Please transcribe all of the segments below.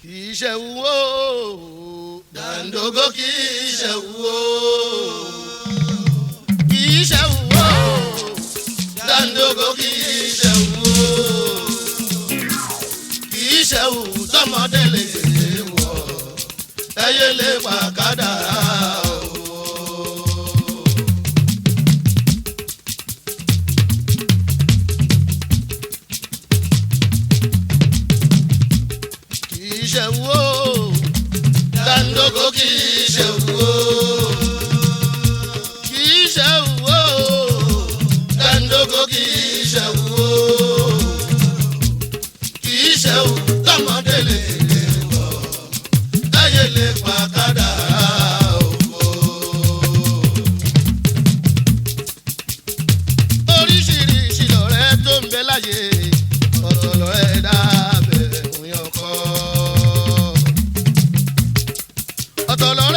kì í ṣe wúwo dàńdógó kì í ṣe wúwo kì í ṣe wúwo dàńdógó kì í ṣe wúwo kì í ṣe wù tọmọdé lè wọ ẹyẹ lè pa kádàrá o. kì í ṣe wúwo dàńdógó kì í ṣe wúwo kì í ṣe wúwo dàńdógó kì í ṣe wúwo kì í ṣe wù tọmọdé lè wọ ẹyẹ lè pa kádàrá òfò. oríṣiríṣi lọ̀rẹ́ tó ń bẹ láyé ọ̀tọ̀ lọ̀rẹ́ dábẹ̀ òyìn ọkọ. ọ̀tọ̀ lọ̀rẹ́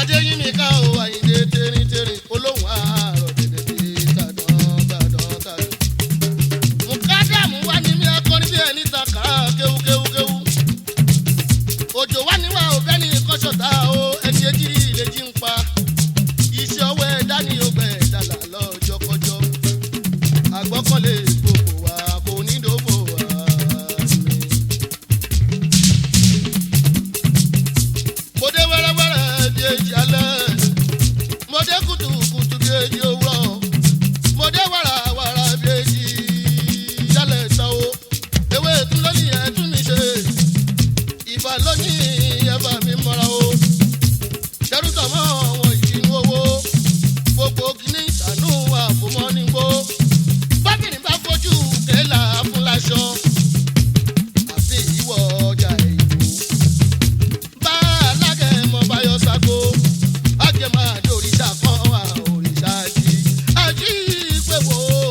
adéyínmíkà ò àyíndé tẹ́rìntẹ́rìn olóhùn àárọ̀ dẹ̀dẹ̀ tàdán tàdán tàdán. mùkádàmù wá ní mi akọrin bí ẹni takà kéwúkéwúkéwú. òjò wá níwá òbẹ́ ní kọ́sọ̀tà o ẹni etí ilé jí ń pa. iṣẹ́ ọwọ́ ẹ̀dá ni ó gbẹ̀ dàlà lọ́jọ́kọjọ́. àgbọ́kànlé gbogbo wa kò ní dòbò wa mi. mo dé wẹ́rẹ́wẹ́rẹ́ di èjì alẹ́ mo dé kùtùkùtù di èjì òwúrọ̀ mo dé wàràwàrà di èjì yálẹ̀ tán o ewé tún lónìí ẹ̀ tún mi ṣe ìbà lónìí ẹ̀ bá mi mọ́ra o dẹ́rùtà mọ́ àwọn ìdínú owó gbogbo kìíní ìṣàánú àfòmọ́ ní gbó bákìrì bá fojú kẹ́là fún láṣọ àfi ìwọ ọjà ìlú bá alágẹmọ báyọ sago àgẹmọ àdé òrìṣà kan wà òrìṣà jí àjí pé wò ó.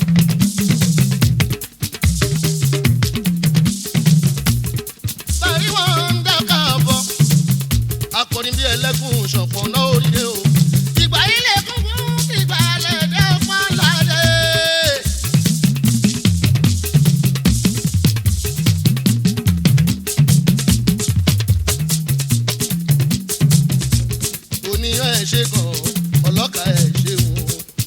bàrí wọn ń dáká bọ̀ akọrin bí ẹlẹ́gùn ṣọ̀pọ̀ náà oríire o. ìgbà ilé kúnkún ìgbà lẹ́dẹ̀ pọ́nládé. oníyàn ẹ̀ ṣe gan ọlọ́kà ẹ̀ ṣe wọn.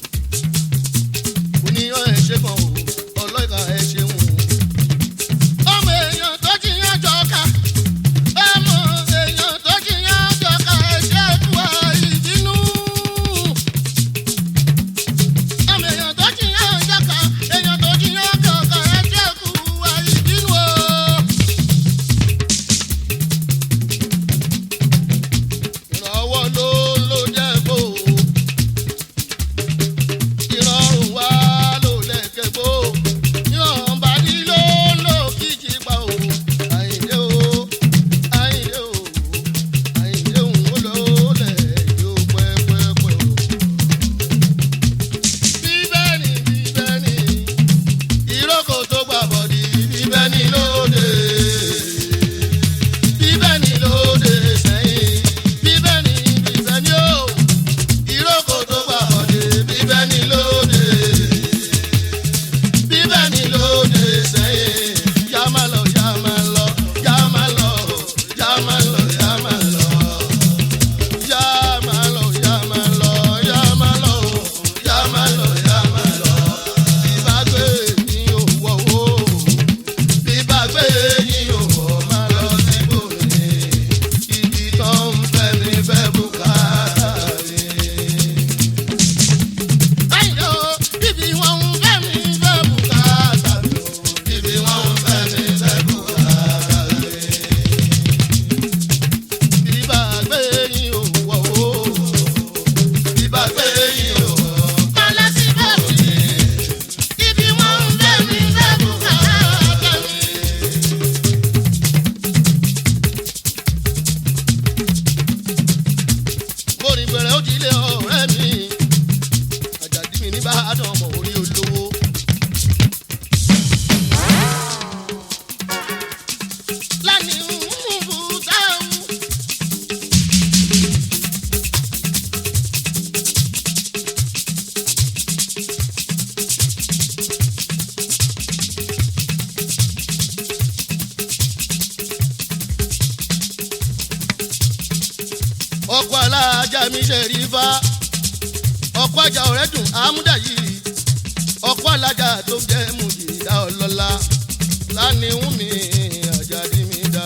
oníyàn ẹ̀ ṣe gan ọlọ́kà ẹ̀ ṣe wọn. ọmọ èèyàn tó jiyàn jọka ọmọ èèyàn tó jiyàn jọka ẹ̀ ṣe kú ìbínú. ọmọ èèyàn tó jiyàn jọka èèyàn tó jiyàn jọka ẹ̀ ṣe kú ìbínú o. ìrànwọ́ ló ló jẹ́ kó o. ìrọ̀rùn wá ló lẹ́kẹ̀ kó o. ìrànbá ní ló ló kíjì pa o. àyìndé o àyìndé o àyìndé òun ó lọ lẹ̀ yóò pẹ́pẹ́pẹ́ o. bíbẹ́ ni bíbẹ́ ni ìrókò tó gbà bọ̀dì bíbẹ́ ni lóde bíbẹ́ ni lóde sẹ́yìn bíbẹ́ ni bíbẹ́ ni ó ìrókò tó gbà bọ̀dé bíbẹ́ ni lóde bíbẹ́ ni lóde sẹ́yìn yá má lọ yá má lọ yá má lọ yá má lọ yá má lọ yá má lọ yá má lọ yá má lọ yá má lọ yá má lọ ìbágbé ni òwò wò bíbá gbé yín òwò máa lọ síbòmí ibi tó ń fẹ́ mi fẹ́ bùkátà mi. Àyìnlá o, ibi wọn ń fẹ́ mi fẹ́ bùkátà mi o, ibi wọn ń fẹ́ mi fẹ́ bùkátà mi. Bíbá gbé yín òwò wò, bíbá gbé yín òwò máa lọ síbòmí ibi wọn ń fẹ́ mi fẹ́ bùkátà mi. Orin gbẹ̀rẹ̀ ó ti lé ọ̀rẹ́ mi. Àjàdí mi ní Bàdàn ọmọ orí olówó. Lánìí ń bù dáhùn. ọkọ alájà mi ṣe rí fa ọkọ ajá ọ̀rẹ́ dùn àmúdà yìí ọkọ alájà tó jẹ́ mùjìdá ọlọ́lá lánìhùn mi àjàdí mi dá.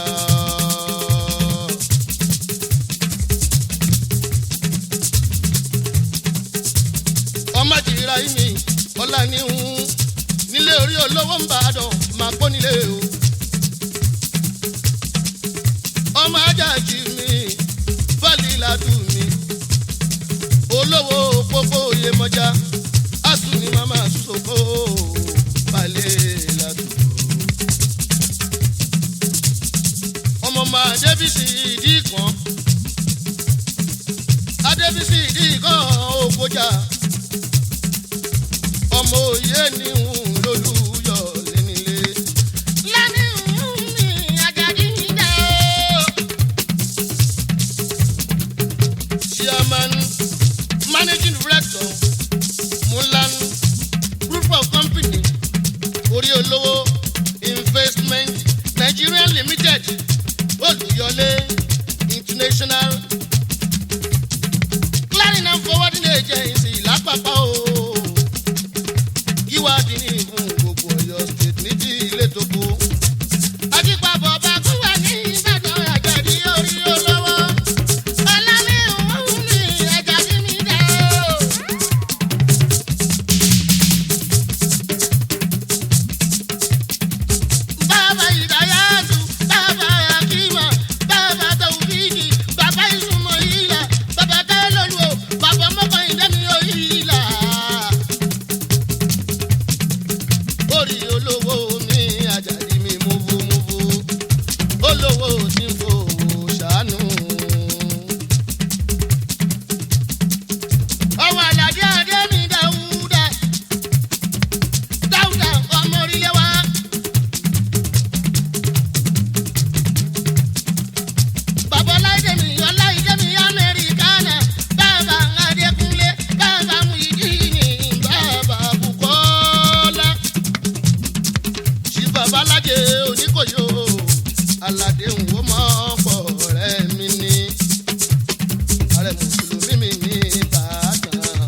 ọmọ jìrìrà yìí mi ọlá níhùn nílé orí olówó ń bá a dàn máa pọ́ nílé o. ọmọ ajá jì mí fálí ládù mi olówó pópó iyemọja asùn ni màmá sòkò balẹ̀ ládù. ọmọ máa débìsì ìdí kan adébísì ìdí kan òkòjà ọmọ òye ni ń lólùyọ lẹ́nilé. lẹ́ni ń mi àjàdí dá o. chairman managing director mulan group of company orí olówó investment nigeria limited olùyọlé international clearing and forwarding agency lápapọ̀ o yíwádìí ní ìfún gbogbo ọ̀yọ́ state ní ti ilé tó kú. àdìpapọ̀ bá kú wà ní ìbàdàn àjẹ̀dí orí olówó. ọlọ́mí òun ní ẹja sí mi dá o. bàbá ìdáyàtú bàbá akíma bàbá tàwùfíìkì bàbá ìsúnmọ̀ ìlà bàbá tẹ́lọ̀lù o bàbá mọ́kànlélẹ́mí òyìnlá orí olówó mi àjàdí mi múvúmúvú olówó tí ń fowó ṣàánú. ọwọ́ àlàdé adé mi dáúdà dáúdà ọmọ orílẹ̀ wa. bàbá ọláìdé mi ọláìdé mi amẹ́ríkánà bàbá adékúnlé bàbá muyidini bàbá bukola ṣì bàbá alájẹ oníkòyò aládé òwò mọ́ pọ̀ rẹ̀ mi ní ààrẹ mùsùlùmí mi ní ìbàdàn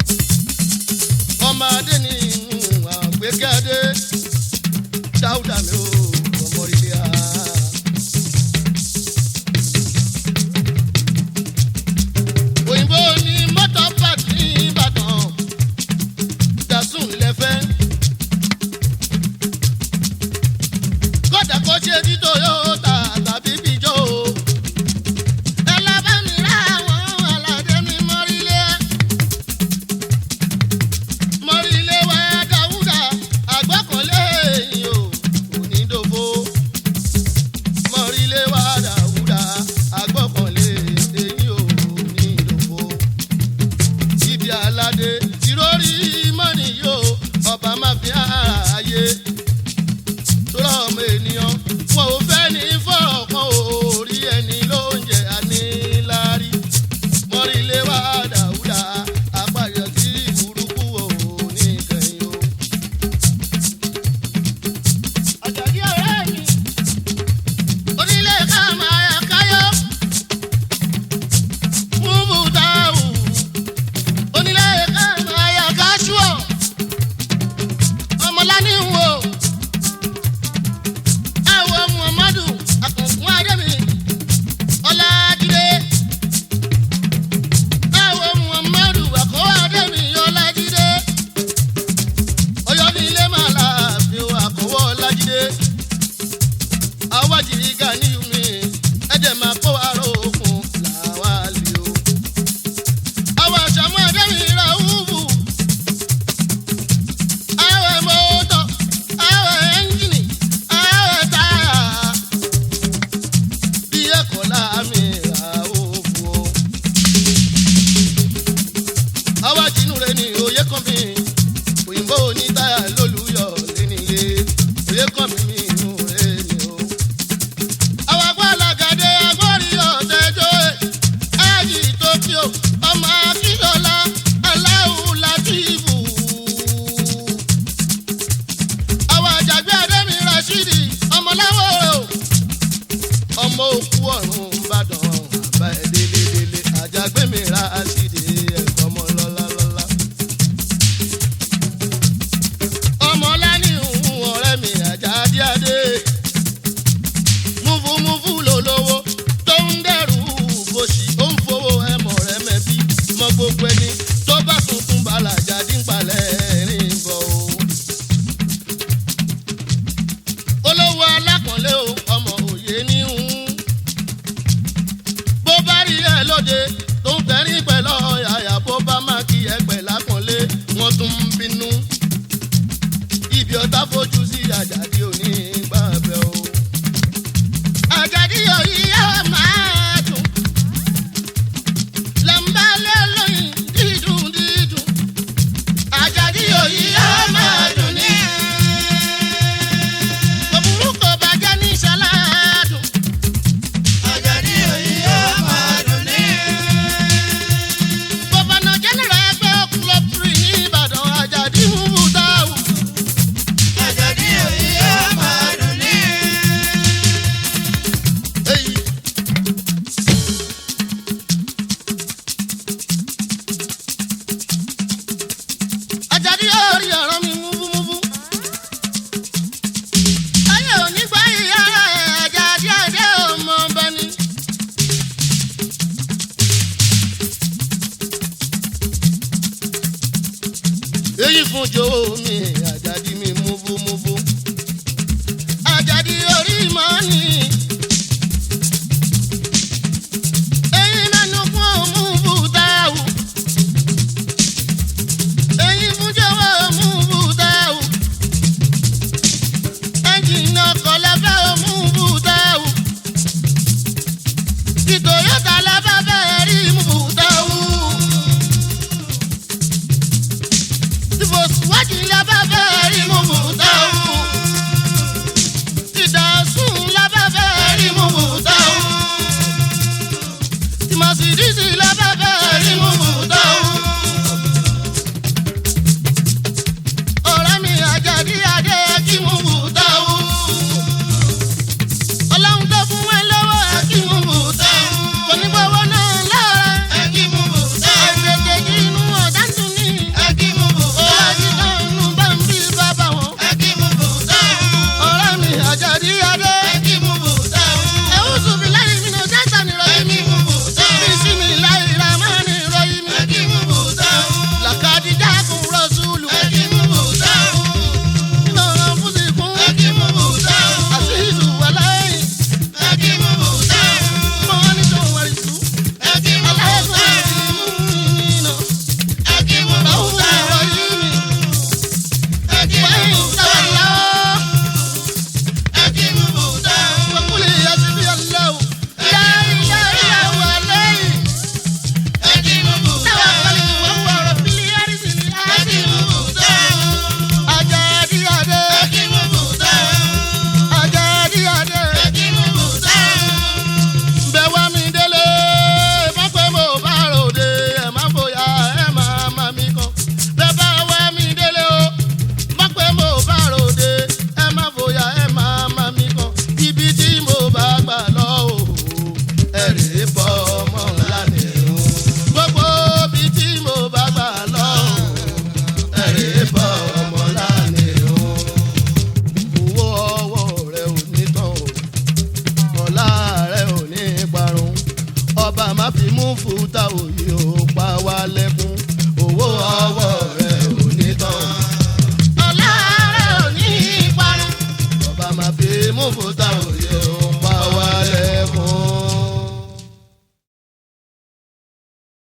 ọmọ adé ní àgbékẹ́dé dáúdà mi ò ọmọ ilé a. òyìnbó ní mọ́tò park ní ìbàdàn dasun lẹ́fẹ́. kódà kó ṣe tí toyota tàbí bíjọ́ o. ẹ lọ bá mi rà àwọn aládé mi mọ́rílé. mọ́rílé wa dáwúdà àgbọ́kànlé yìí o onídòfo. mọ́rílé wa dáwúdà àgbọ́kànlé yìí o onídòfo. ibi aládé ìrórí mọ́nì yóò ọba máa fi ààyè tọ́lá ọmọ ènìyàn wọn ò fẹ́ ní fọ́ọ̀kan orí ẹni ló ń jẹ àníláárí mọ́rílé wá dàúdà àpàyọ tí burúkú ò ní kẹyìn o. àjàdí ọ̀rẹ́ mi onílé ká máa káyọ́ múbù táwù onílé ká máa yà káṣúọ̀ ọmọlání ń wò ẹwọ muhammadu akọkùn adémi ọlájídé ẹwọ muhammadu akọwé adémi ọlájídé ọyọ ní ilé máa láàfin akọwé ọlájídé awájìrì ganiyumi ẹdẹ máa kó aró òkun làwa lè o àwọn àṣàmú adémi ra wúwú àwẹ̀ mọ́tò àwẹ̀ ẹ́ńjìnì àwẹ̀ táyà bí ẹ̀kọ́ láàmì àwòfò. àwa jìnnú rẹ ní oyè kan mi òyìnbó ní táyà lólùyọ̀ lẹ́nìlé oyè kan mi mi inú rẹ ni o. àwọn agbálagàdé agbórí ọ̀tẹ́jọ́ ẹ̀ ájì tókíò ọmọ akíndọ́lá aláwù látìfù àwọn àjàgbé adémi rashidi ọmọláwọ o ọmọ òkú ọ̀run ìbàdàn àbá ẹ̀ délédélé àjàgbé mi rashidi ẹ̀kọ́ ọmọ lọ́lálọ́lá. ọmọlá ní ìhùn ọ̀rẹ́ mi àjàdí adé múfúmúfú lólówó tó ń dẹrù bòṣì ó ń fowó ẹmọ rẹ mẹbí mọ gbogbo ẹni tó bá tuntun balajà dínkpalẹ̀ rìn bọ̀ o olówó alákànlé o ọmọ òye ní ń bó bá rí ẹ lóde tó ń tẹrí pẹ̀lú ọ̀yàyà bó bá má kí ẹ pẹ̀ lákànlé wọ́n tún ń bínú ibi ọ̀tá fojú sí àjàdí òní gbàgbẹ́ o. àjàdí òyì yóò máa dùn lẹ́ńbà lẹ́lọ́yìn dídùn dídùn èyí fún jòwó mi àjàdí mi múbúmúbú. àjàdí orí mọ́ ni